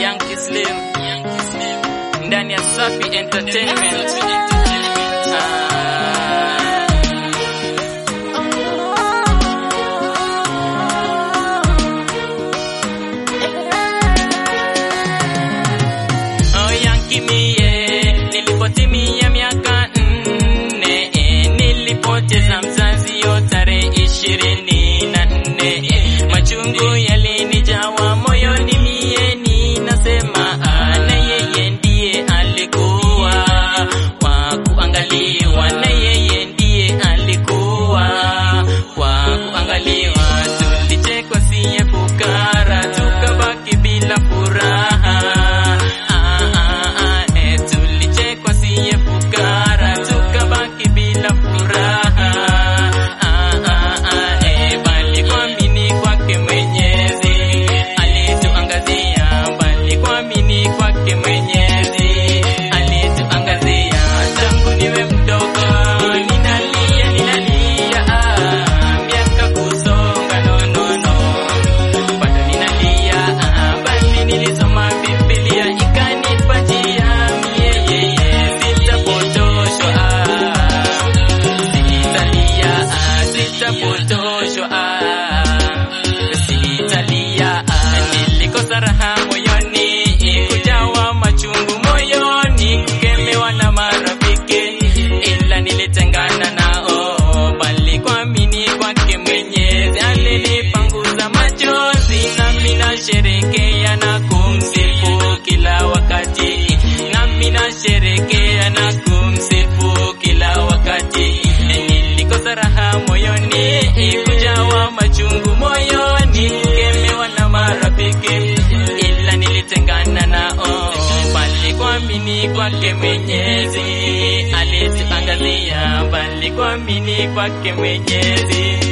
Yankee Slim ndani ya Safi Entertainment. Ah. Oh, Yankee mie, nilipotimia miaka nne eh, nilipoteza mzazi yo tarehe ishirini na nne eh, machungu yalinijawa moyoni mie ninasema ah, na yeye ndiye alikuwa wa kuangaliwa na yeye ndiye alikuwa wa kuangaliwa tulichekwa siye fukara tukabaki bila furaha Ah, ah, ah, eh, tulichekwa siye fukara tukabaki bila furaha Ah, ah, ah, eh, bali kuamini kwake Mwenyezi alituangazia, bali kuamini kwake Mwenyezi alituangazia. Tangu niwe mdogo ninalia, ninalia, ah, miaka kusonga, no, no, no bado ninalia, ah, bali nilisoma Biblia ikanipa njia, mie yeye sitapotoshwa, ah, sitalia, ah, sitapotoshwa, ah, sitalia, ah, nilikosa raha moyoni, kujawa machungu moyoni, kukemewa na marafiki, ila nilitengana nao, bali kuamini kwake Mwenyezi alinipanguza machozi, nami nasherekea na kumsifu kila wakati, nami nasherekea na kumsifu kila wakati. Nilikosa raha moyoni, kujawa machungu moyoni, kukemewa na marafiki, ila nilitengana nao, bali kuamini kwake Mwenyezi alituangazia, bali kuamini kwake Mwenyezi